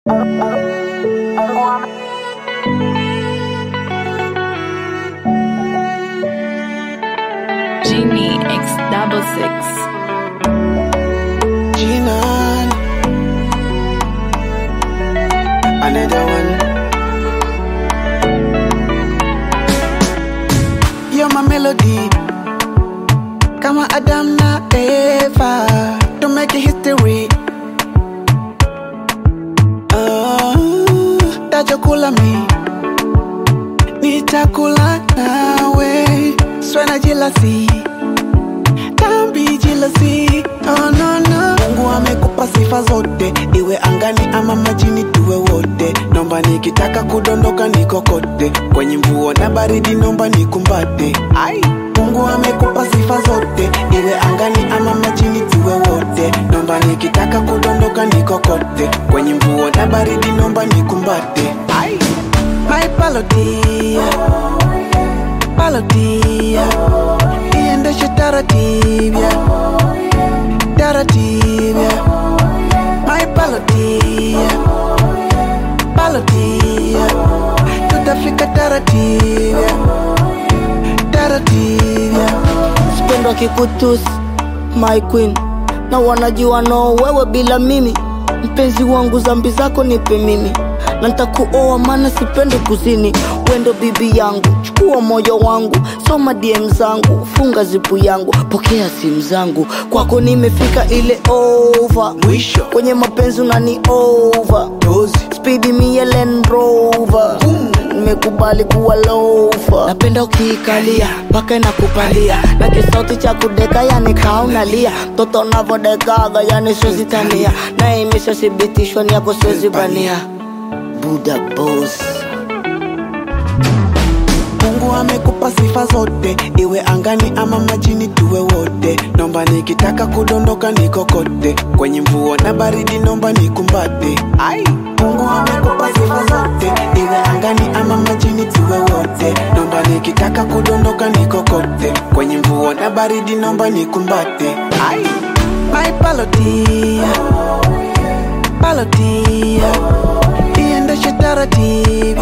Genie X double six. Jinan. Another one. You're my melody. Kama Adam na Eva. Don't make it history. Ah, tajokula mi. Nitakula nawe. Swena jealousy. Don't be jealousy. Oh no no. Mungu amekupa sifa zote, iwe angani ama majini, tuwe wote. Nomba nikitaka kudondoka nikokote, kwenye mvua na baridi, nomba nikumbate. Ai, Mungu amekupa sifa zote, iwe angani ama majini, tuwe wote. Nomba nikitaka kudondoka nikokote, kwenye mvua na baridi, nomba nikumbate. Ai, my palotia, palotia, iendeshe taratibu taratibu my palotia palotia tutafika taratibu taratibu Sipendwa kikutusi my queen na wanajua no wewe bila mimi mpenzi wangu zambi zako nipe mimi na ntakuoa maana sipendi kuzini wendo bibi yangu chukua moyo wangu soma dm zangu funga zipu yangu pokea simu zangu kwako nimefika ile over mwisho kwenye mapenzi unani over dozi spidi mie Land Rover nimekubali kuwa lofa napenda ukiikalia mpaka inakupalia na kisauti cha kudeka yani kaunalia mtoto navodekaga yani siwezitania na imeshathibitishwa ni yako siwezi bania buda boss Mungu amekupa sifa zote, iwe angani ama majini, tuwe wote. Nomba nikitaka kudondoka nikokote, kwenye mvua na baridi, nomba nikumbate. Ai, Mungu amekupa sifa zote, iwe angani ama majini, tuwe wote. Nomba nikitaka kudondoka nikokote, kwenye mvua na baridi, nomba nikumbate. Ai, my palotia, palotia, iendeshe taratibu